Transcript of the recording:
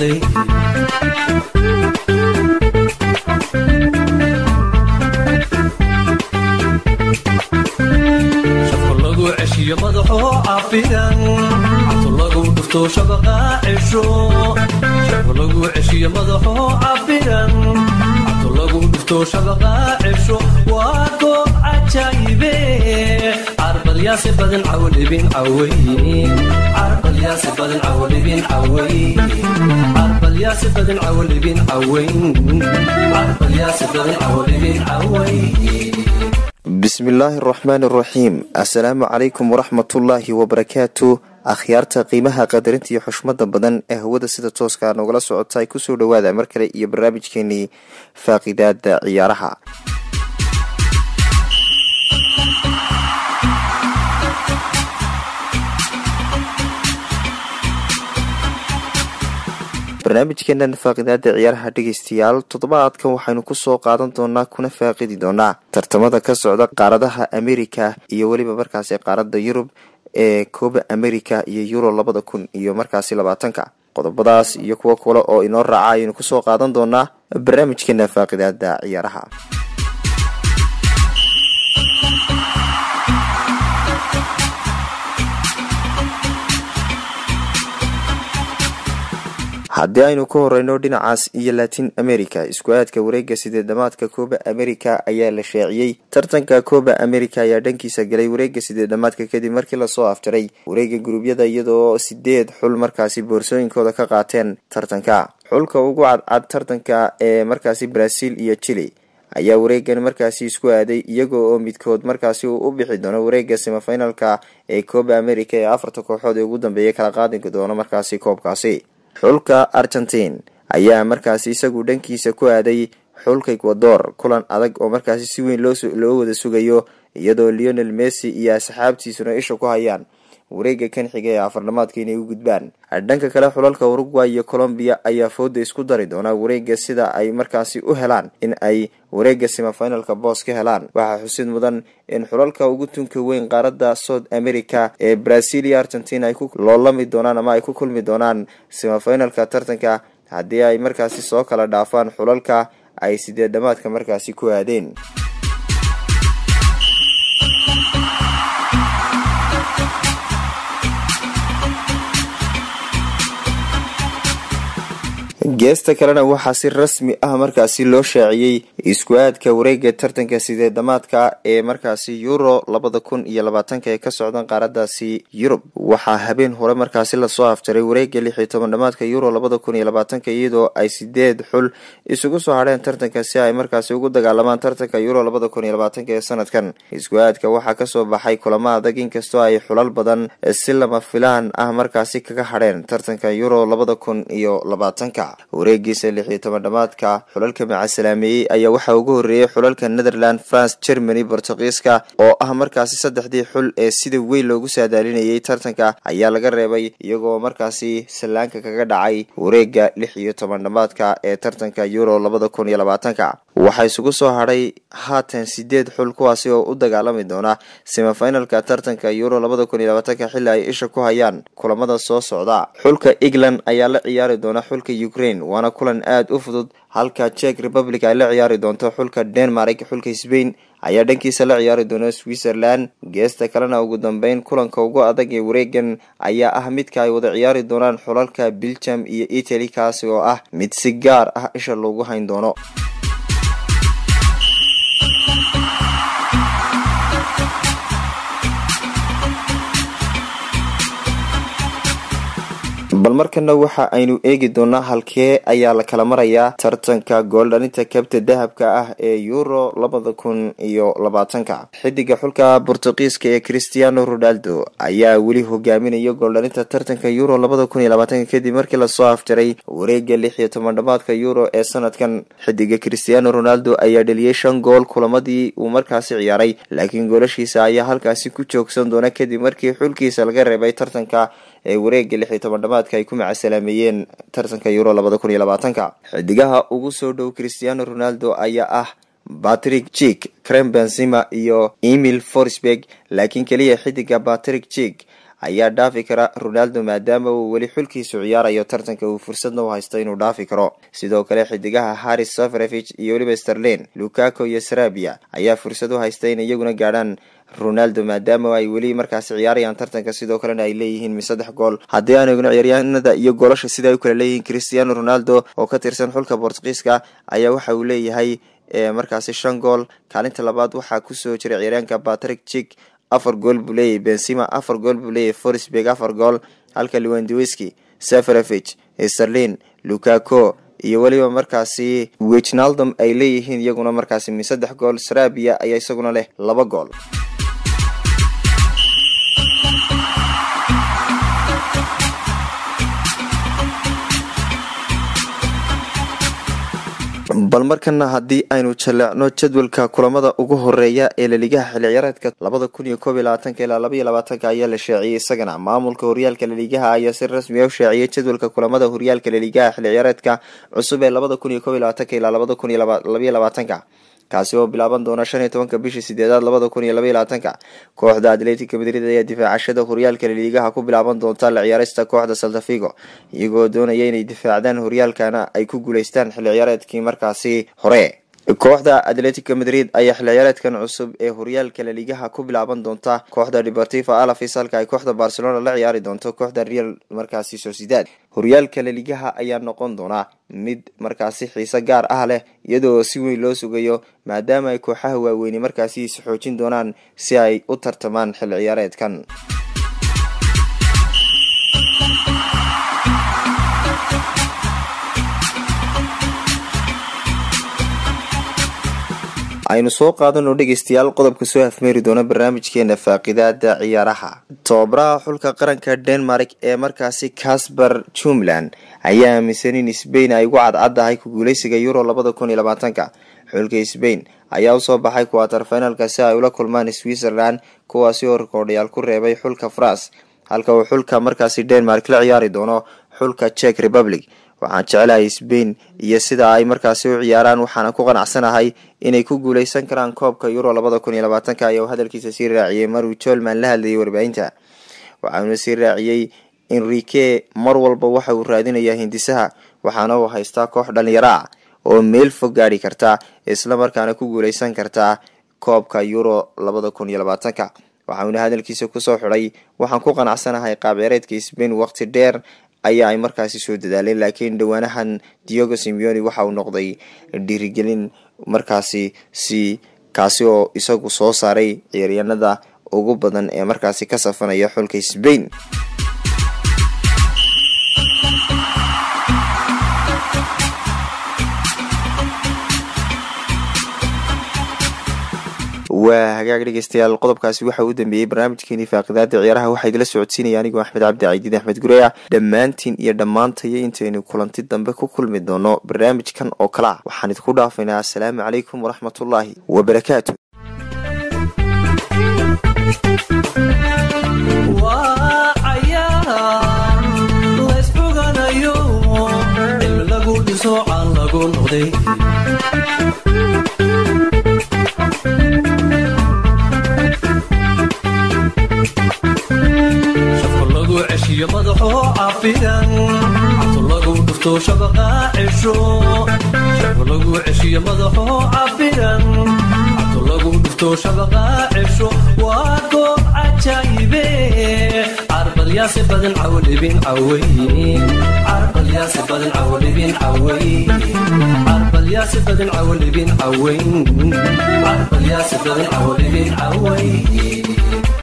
dhintay shafka lagu ceshiyo madaxoo cafidan cabto lagu dhufto shabaqa cesho shafka lagu ceshiyo madaxoo cafidan cabto lagu dhufto shabaqa cesho waa goob cajaayibe carbalyaasi badan cawdhibin caway carbalyaasi badan cawdhibin caway carbalyaasi badan cawdhibin caway carbalyaasi badan cawdhibin caway bismillaahi araxmaani araxiim assalaamu calaykum waraxmatullaahi wabarakaatu akhyaarta qiimaha qadarinta iyo xushmada badan ee hawada sida tooska nogala socota ay kusoo dhawaada mar kale iyo barnaamijkeenii faaqidaada ciyaaraha barnaamijkeenan faaqidaada ciyaaraha dhegeystayaal toddobaadkan waxaynu kusoo qaadan doonaa kuna faaqidi doonaa tartamada ka socda qaaradaha america iyo weliba markaasi qaarada yurub ee kooba america iyo euro labada kun iyo markaasi labaatanka qodobadaas iyo kuwo kale oo inoo raaca ayaynu kusoo qaadan doonaa barnaamijkeena faaqidaada ciyaaraha haddii aynu ka horeyno dhinacaas iyo latin america isku aadka wareega sideedamaadka kooba america ayaa la shaaciyey tartanka kooba america ayaa dhankiisa galay wareega sideedamaadka kadib markii lasoo afjaray wareega guruubyada iyadoo sideed xul markaasi boorsooyinkooda ka qaateen tartanka xulka ugu cadcad tartanka ee markaasi brazil iyo chile ayaa wareegan markaasi isku aaday iyaga oo midkood markaasi uu u bixi doono wareega semifinalka ee kooba america ee afarta kooxood ee ugu dambeeya kala qaadi doono markaasi koobkaasi xulka argentine ayaa markaasi isagu dhankiisa ku aaday xulka ecuador kulan adag oo markaasi si weyn loo wada sugayo iyadoo leonel messi iyo asxaabtiisuna isha ku hayaan wareega kan xiga ee afarnamaadka inay u gudbaan dhanka kale xulalka uruguay iyo colombia ayaa fooda isku dari doonaa wareega sida ay markaasi u helaan in ay wareega semifinalka boos ka helaan waxaa xusid mudan in xulalka ugu tunka weyn qaarada south america ee brazil iyo argentina ay ku loolami doonaan ama ay ku kulmi doonaan semifinalka tartanka haddii ay markaasi soo kala dhaafaan xulalka ay sideed dhamaadka markaasi ku aadeen geesta kalena waxaa si rasmi ah markaasi loo shaaciyey isku aadka wareega tartanka sideedamaadka ee markaasi euro labada kun iyo labaatanka ee ka socdan qaaradaasi yurub waxaa habeen hore markaasi lasoo afjaray wareega lix iyo toban dhamaadka euro labada kun iyo labaatanka iyadoo ay sideed xul isugu soo hadheen tartanka si ay markaasi ugu dagaalamaan tartanka euro labada kun iyo labaatanka ee sanadkan isku aadka waxaa kasoo baxay kulamo adag inkastoo ay xulal badan si lama filaan ah markaasi kaga hadheen tartanka euro labada kun iyo labaatanka wareegiisa lix iyo toban dhamaadka xulalka macasalaameeyey ayaa waxaa ugu horreeyey xulalka netherland france germany bortugiiska oo ah markaasi saddexdii xul ee sida weyn loogu saadaalinayay tartanka ayaa laga reebay iyagoo markaasi sallaanka kaga dhacay wareega lix iyo toban dhamaadka ee tartanka euro labada kun iyo labaatanka waxaa isugu soo hadhay haatan sideed xul kuwaasi oo u dagaalami doona semifinalka tartanka euro labada kun iyo labaatanka xilli ay isha ku hayaan kulamada soo socda xulka england ayaa la ciyaari doona xulka ukraine waana kulan aada u fudud halka czech republic ay la ciyaari doonto xulka denmark xulka sbain ayaa dhankiisa la ciyaari doona switzerland geesta kalena ugu dambeyn kulanka ugu adag ee wareegan ayaa ah midka ay wada ciyaari doonaan xulalka belgium iyo italy kaasi oo ah mid si gaar ah isha loogu hayn doono bal markana waxa aynu eegi doonaa halkee ayaa la kala marayaa tartanka gooldhalinta kabta dahabka ah ee euro labada kun iyo labaatanka xidiga xulka bortugiiska ee christiano ronaldo ayaa weli hogaaminaya gooldhalinta tartanka euro labada kun iyo labaatanka kadib markii lasoo afjaray wareega lix iyo toban dhamaadka euro ee sanadkan xidiga christiano ronaldo ayaa dheliyey shan gool kulamadii uu markaasi ciyaaray laakiin goolashiisa ayaa halkaasi ku joogsan doona kadib markii xulkiisa laga reebay tartanka ee wareega lix iyo toban dhamaadka ay ku macasalaameeyeen tartanka euro labada kun iyo labaatanka xidigaha ugu soo dhow christiano ronaldo ayaa ah patrick jik crem benzima iyo emil forsberg laakiin keliya xidiga patrick jik ayaa dhaafi kara ronaldo maadaama uu weli xulkiisu ciyaarayo tartanka uu fursadna u haysto inuu dhaafi karo sidoo kale xidigaha haris safarevich iyo weliba sterlin lukaco iyo sarabia ayaa fursad u haysta in iyaguna gaadhaan ronaldo maadaama ay weli markaasi ciyaarayaan tartanka sidoo kalena ay leeyihiin mi saddex gool haddii aan eegno ciyaaryahanada iyo goolasha sida ay u kala leeyihiin cristiano ronaldo oo ka tirsan xulka bortugiiska ayaa waxa uu leeyahay markaasi shan gool kaalinta labaad waxaa kusoo jiray ciyaaryaanka patrick chik afar gool buu leeyahay benzima afar gool buu leeyahay forsberg afar gool halka lewandowski safarevich sterlin lukaco iyo weliba markaasi wijnaldom ay leeyihiin iyaguna markaasi mi saddex gool sarabia ayaa isaguna leh laba gool bal markana haddii aynu jaleecno jadwalka kulamada ugu horeeya ee laligaha xilli ciyaareedka labada kun iyo koob iyo labaatanka ilaa laba iyo labaatanka ayaa la shaaciyey isagana maamulka horyaalka laligaha ayaa si rasmi a u shaaciyey jadwalka kulamada horyaalka laligaha xilli ciyaareedka cusub ee labada kun iyo koob iyo labaatanka ilaa labada kun iyo labaiyo labaatanka kaasi oo bilaaban doona shan iyo tobanka bishii sideedaad labada kun iyo labaiyo labaatanka kooxda atletica madrid ayaa difaacashada horyaalka laliigaha ku bilaaban doonta la ciyaarista kooxda saltafigo iyagoo doonaya inay difaacdaan horyaalkana ay ku guuleystaan xilli ciyaareedkii markaasi hore kooxda atletica madrid ayaa xilli ciyaareedkan cusub ee horyaalka laligaha ku bilaaban doonta kooxda deportiva alavis halka ay kooxda barcelona la ciyaari doonto kooxda real markaasi sociedad horyaalka laligaha ayaa noqon doona mid markaasi xiise gaar ah leh iyadoo si weyn loo sugayo maadaama ay kooxaha waaweyni markaasi is xoojin doonaan si ay u tartamaan xilli ciyaareedkan aynu soo qaadano dhegeystayaal qodobka soo afmeeri doona barnaamijkeena faaqidaada ciyaaraha tababaraha xulka qaranka denmark ee markaasi casper jumland ayaa aaminsan in sbain ay ugu cadcaddahay ku guuleysiga euro labada kun iyo labaatanka xulka sbain ayaa usoo baxay kuwatar finalka si ay ula kulmaan switzerland kuwaasi oo rikoodhayaal ku reebay xulka france halka uu xulka markaasi denmark la ciyaari doono xulka czech republic waxaan jecelahay sbain iyo sida ay markaasi u ciyaaraan waxaana ku qanacsanahay inay ku guuleysan karaan koobka euro labada kun iyo labaatanka ayaa uu hadalkiisa sii raaciyey maruu jolman la hadlayay warbaahinta waxauna sii raaciyey enrique mar walba waxa uu raadinayaa hindisaha waxaana uu haystaa koox dhalinyaro ah oo meel fog gaadhi karta islamarkaana ku guuleysan kartaa koobka euro labada kun iyo labaatanka waxauna hadalkiisa kusoo xidhay waxaan ku qanacsanahay qaabceereedka sbain waqti dheer ayaa ay markaasi soo dadaaleen laakiin dhowaanahan diogo simeoni waxa uu noqday dhiirigelin markaasi si kaasi oo isagu soo saaray ciyaaryaanada ugu badan ee markaasi ka safanaya xulka sbain waa hagaag dhegeystayaal qodobkaasi waxa uu dambeeyey barnaamijkeenii faaqidaada ciyaaraha waxaa idila socodsiinaya anigoo axmed cabdi caidiin axmed gureya dhammaantiin iyo dhammaantayo intaynu kulanti dambe ku kulmi doono barnaamijkan oo kale ah waxaan idinku dhaafaynaa assalaamu calaykum waraxmatullaahi wabarakaatu ceshiyo madaxoo cafidan cabto lagu dhufto shabaqa cesho shabo lagu ceshiyo madaxoo cafidan cabto lagu dhufto shabaqa cesho waa goob cajaayibe carbalyaase badan cawdhibin caway carbalyaase badan cawdhibin caway carbalyaase badan cawdhibin caway carbalyaase badan cawdhibin caway